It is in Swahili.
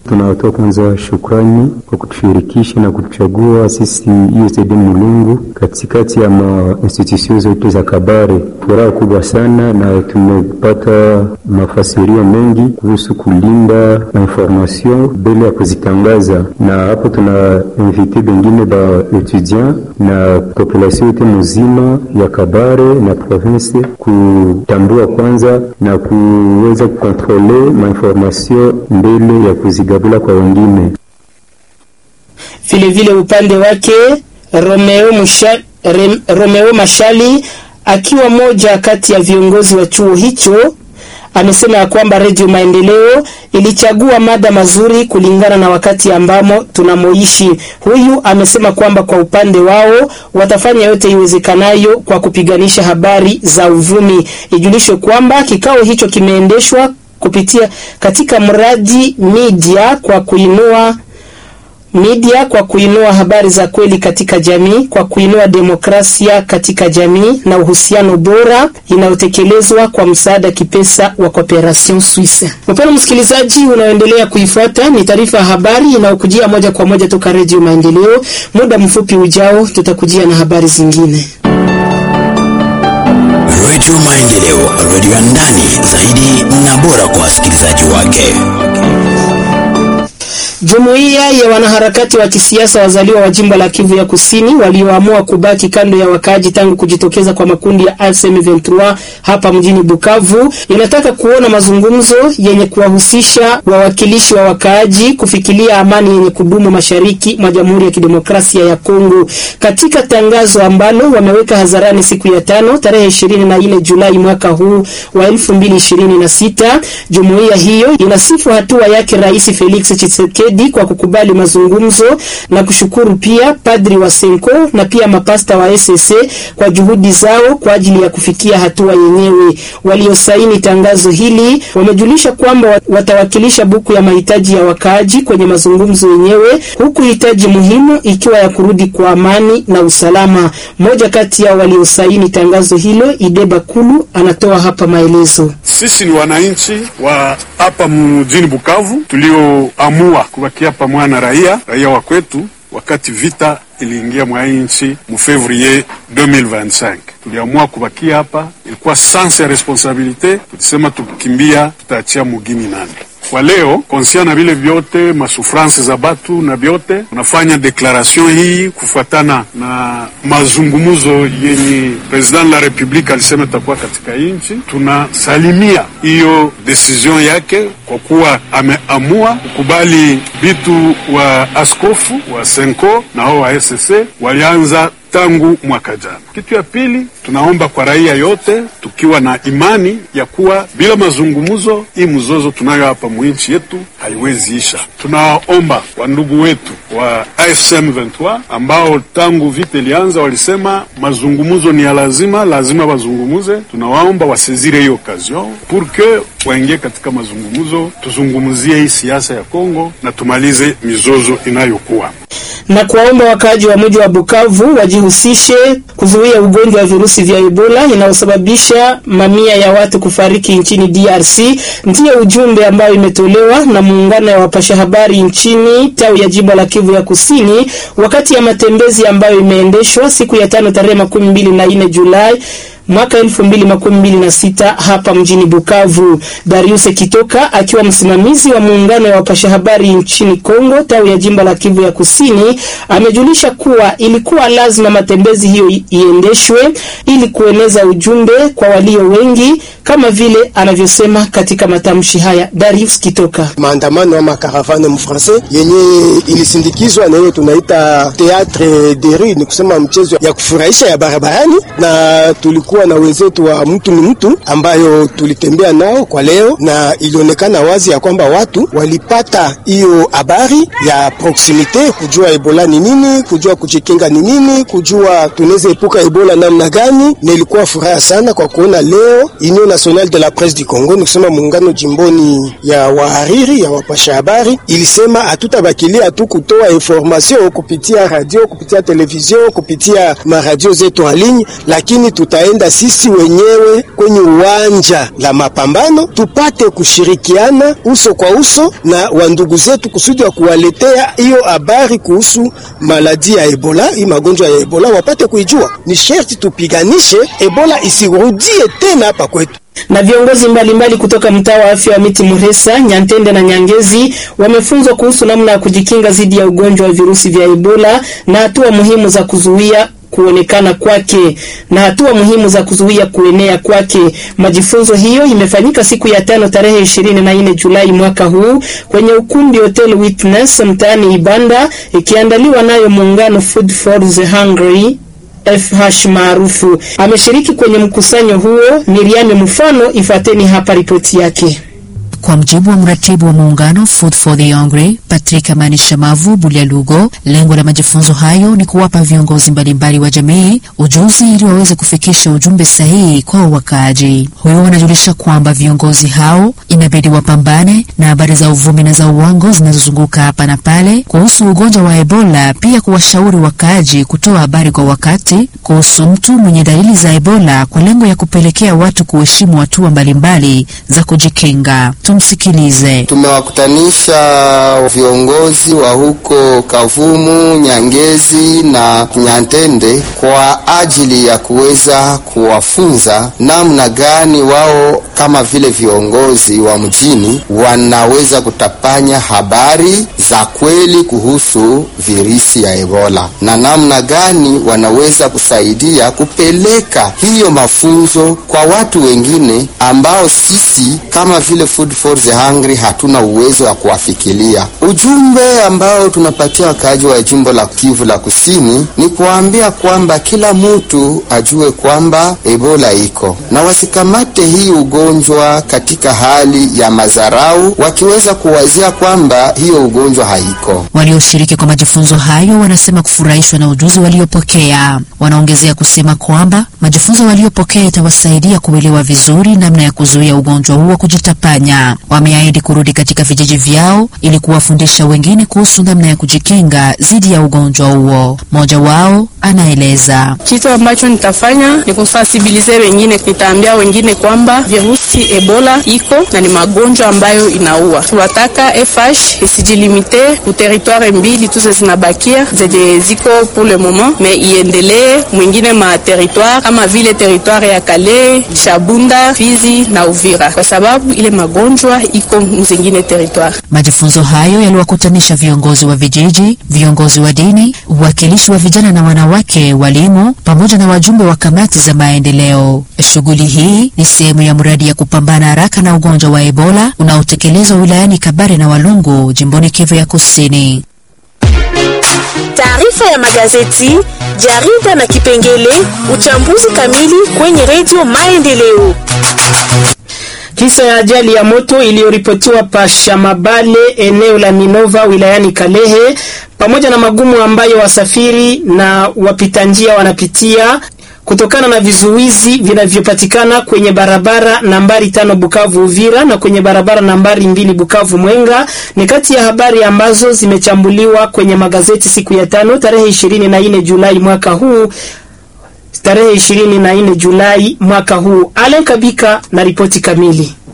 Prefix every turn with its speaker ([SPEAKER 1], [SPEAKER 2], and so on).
[SPEAKER 1] Tunawatoa kwanza shukrani kwa kutushirikisha na kutuchagua sisi USAID Mulungu katikati ya mainstitution zote za Kabare. Furaha kubwa sana, na tumepata mafasirio mengi kuhusu kulinda information mbele ya kuzitangaza, na hapo tuna invite bengine ba etudiant na population yote mzima ya Kabare na province kutambua kwanza na kuweza kukontrole mainformation mbele ya kuzigabula kwa wengine.
[SPEAKER 2] Vilevile upande wake Romeo, Musha, Rem, Romeo Mashali akiwa moja kati ya viongozi wa chuo hicho amesema ya kwamba Redio Maendeleo ilichagua mada mazuri kulingana na wakati ambamo tunamoishi. Huyu amesema kwamba kwa upande wao watafanya yote iwezekanayo kwa kupiganisha habari za uvumi. Ijulishwe kwamba kikao hicho kimeendeshwa kupitia katika mradi media kwa kuinua media kwa kuinua habari za kweli katika jamii, kwa kuinua demokrasia katika jamii na uhusiano bora inayotekelezwa kwa msaada kipesa wa Cooperation Suisse. Mpendwa msikilizaji, unaoendelea kuifuata ni taarifa ya habari inayokujia moja kwa moja toka Redio Maendeleo. Muda mfupi ujao tutakujia na habari zingine.
[SPEAKER 3] Redio Maendeleo, redio ya ndani zaidi na bora kwa wasikilizaji wake.
[SPEAKER 2] Jumuiya ya wanaharakati wa kisiasa wazaliwa wa jimbo la Kivu ya Kusini walioamua kubaki kando ya wakaaji tangu kujitokeza kwa makundi ya AFC M23 hapa mjini Bukavu inataka kuona mazungumzo yenye kuwahusisha wawakilishi wa wakaaji kufikilia amani yenye kudumu mashariki mwa Jamhuri ya Kidemokrasia ya Kongo. Katika tangazo ambalo wameweka hadharani siku ya tano tarehe 24 Julai mwaka huu wa 2026, jumuiya hiyo inasifu hatua yake Rais Felix Tshisekedi kwa kukubali mazungumzo na kushukuru pia padri wa Senko na pia mapasta wa SSC kwa juhudi zao kwa ajili ya kufikia hatua yenyewe. Waliosaini tangazo hili wamejulisha kwamba watawakilisha buku ya mahitaji ya wakaaji kwenye mazungumzo yenyewe, huku hitaji muhimu ikiwa ya kurudi kwa amani na usalama. Mmoja kati ya waliosaini tangazo hilo, Ideba Kulu, anatoa hapa maelezo.
[SPEAKER 4] Sisi ni wananchi wa hapa mjini Bukavu tulioamua kubakia pamoja na raia raia wa kwetu wakati vita iliingia mwa nchi mu fevrier 2025 tuliamua kubakia hapa, ilikuwa sense ya responsabilite. Tulisema tukimbia tutaachia mugini nani kwa leo konsia na vile vyote masufranse za batu na vyote tunafanya deklaration hii kufuatana na mazungumzo yenye president la republique alisema itakuwa katika nchi. Tunasalimia hiyo decision yake kwa kuwa ameamua kukubali vitu wa askofu wa Senko na hao wa SSC walianza tangu mwaka jana. Kitu ya pili, tunaomba kwa raia yote, tukiwa na imani ya kuwa bila mazungumzo hii mzozo tunayo hapa mwinchi yetu haiwezi isha. Tunaomba wandugu wetu wa AFC M23 ambao tangu vita ilianza walisema mazungumzo ni ya lazima, lazima wazungumuze. Tunawaomba wasezire hiyo occasion pour que waingie katika mazungumzo, tuzungumzie hii siasa ya Kongo na tumalize mizozo inayokuwa
[SPEAKER 2] na kuwaomba wakaaji wa mji wa Bukavu wajihusishe kuzuia ugonjwa wa virusi vya Ebola inayosababisha mamia ya watu kufariki nchini DRC. Ndiyo ujumbe ambayo imetolewa na muungano wa wapasha habari nchini tawi ya jimbo la Kivu ya Kusini wakati ya matembezi ambayo imeendeshwa siku ya tano tarehe makumi mbili na nne Julai mwaka elfu mbili makumi mbili na sita hapa mjini Bukavu. Darius Kitoka akiwa msimamizi wa muungano wa wapasha habari nchini Kongo tawi ya jimbo la Kivu ya Kusini amejulisha kuwa ilikuwa lazima matembezi hiyo iendeshwe ili kueneza ujumbe kwa walio wengi kama vile anavyosema katika matamshi haya Darius Kitoka.
[SPEAKER 5] Maandamano ama caravane mfrancais yenye ilisindikizwa na hiyo tunaita theatre de rue, ni kusema mchezo ya kufurahisha ya barabarani, na tulikuwa na wenzetu wa mtu ni mtu ambayo tulitembea nao kwa leo, na ilionekana wazi ya kwamba watu walipata hiyo habari ya proximite, kujua Ebola ni nini, kujua kujikinga ni nini, kujua tunaweza epuka Ebola namna gani, na ilikuwa furaha sana kwa kuona leo Union Nationale de la Presse du Congo, ni kusema muungano jimboni ya wahariri ya wapasha habari, ilisema hatutabakilia tu kutoa information kupitia radio, kupitia television, kupitia maradio zetu en ligne, lakini tutaenda hata sisi wenyewe kwenye uwanja la mapambano tupate kushirikiana uso kwa uso na wandugu zetu kusudi wa kuwaletea hiyo habari kuhusu maladi ya Ebola, hii magonjwa ya Ebola wapate kuijua. Ni sherti tupiganishe Ebola isirudie tena hapa kwetu
[SPEAKER 2] na viongozi mbalimbali mbali kutoka mtaa wa afya wa Miti Muresa, Nyantende na Nyangezi wamefunzwa kuhusu namna ya kujikinga dhidi ya ugonjwa wa virusi vya Ebola na hatua muhimu za kuzuia kuonekana kwake na hatua muhimu za kuzuia kuenea kwake. Majifunzo hiyo imefanyika siku ya tano tarehe 24 Julai mwaka huu kwenye ukumbi Hotel Witness mtaani Ibanda, ikiandaliwa nayo muungano Food for the Hungry FH maarufu. Ameshiriki kwenye mkusanyo huo Miriam Mfano, ifateni hapa ripoti yake.
[SPEAKER 6] Kwa mjibu wa mratibu wa muungano Food for the Hungry Patrick Amani Shamavu Bulyalugo, lengo la majifunzo hayo ni kuwapa viongozi mbalimbali wa jamii ujuzi ili waweze kufikisha ujumbe sahihi kwa wakaaji. Huyo wanajulisha kwamba viongozi hao inabidi wapambane na habari za uvumi na za uongo zinazozunguka hapa na pale kuhusu ugonjwa wa Ebola, pia kuwashauri wakaaji kutoa habari kwa wakati kuhusu mtu mwenye dalili za Ebola kwa lengo ya kupelekea watu kuheshimu hatua mbalimbali za kujikinga. Tumsikilize.
[SPEAKER 7] Tumewakutanisha viongozi wa huko Kavumu, Nyangezi na Nyantende kwa ajili ya kuweza kuwafunza namna gani wao kama vile viongozi wa mjini wanaweza kutapanya habari za kweli kuhusu virusi ya Ebola na namna gani wanaweza kusaidia kupeleka hiyo mafunzo kwa watu wengine ambao sisi kama vile Food for the Hungry hatuna uwezo wa kuwafikiria. Ujumbe ambao tunapatia wakaaji wa jimbo la Kivu la Kusini ni kuwaambia kwamba kila mtu ajue kwamba Ebola iko na wasikamate hii ugonjwa katika hali ya madharau, wakiweza kuwazia kwamba hiyo ugonjwa haiko.
[SPEAKER 6] Walioshiriki kwa majifunzo hayo wanasema kufurahishwa na ujuzi waliopokea. Wanaongezea kusema kwamba majifunzo waliopokea itawasaidia kuelewa vizuri namna ya kuzuia ugonjwa huo kujitapanya. Wameahidi kurudi katika vijiji vyao ili kuwafundisha wengine kuhusu namna ya kujikinga dhidi ya ugonjwa huo. Mmoja wao anaeleza.
[SPEAKER 8] Kitu ambacho nitafanya ni kusensibilize wengine, nitaambia wengine kwamba virusi Ebola iko na ni magonjwa ambayo inaua. Tunataka FH isijilimite ku territoire mbili tu zinabakia zenye ziko pour le moment, me iendelee mwingine ma territoire kama vile territoire ya Kale, Shabunda, Fizi na Uvira, kwa sababu ile magonjwa iko mzingine territoire.
[SPEAKER 6] Majifunzo hayo yaliwakutanisha viongozi wa vijiji, viongozi wa dini, uwakilishi wa vijana na wanawake, walimu pamoja na wajumbe wa kamati za maendeleo. Shughuli hii ni sehemu ya mradi ya kupambana haraka na ugonjwa wa Ebola unaotekelezwa wilayani Kabare na Walungu, jimboni Kivu ya Kusini.
[SPEAKER 9] Taarifa ya magazeti, jarida na kipengele uchambuzi kamili kwenye redio Maendeleo.
[SPEAKER 2] Kisa ya ajali ya moto iliyoripotiwa pa Shamabale eneo la Minova wilayani Kalehe, pamoja na magumu ambayo wasafiri na wapita njia wanapitia kutokana na vizuizi vinavyopatikana kwenye barabara nambari tano Bukavu Uvira na kwenye barabara nambari mbili Bukavu Mwenga ni kati ya habari ambazo zimechambuliwa kwenye magazeti siku ya tano tarehe 24 Julai mwaka huu tarehe 24 Julai mwaka huu. Alen Kabika na ripoti kamili.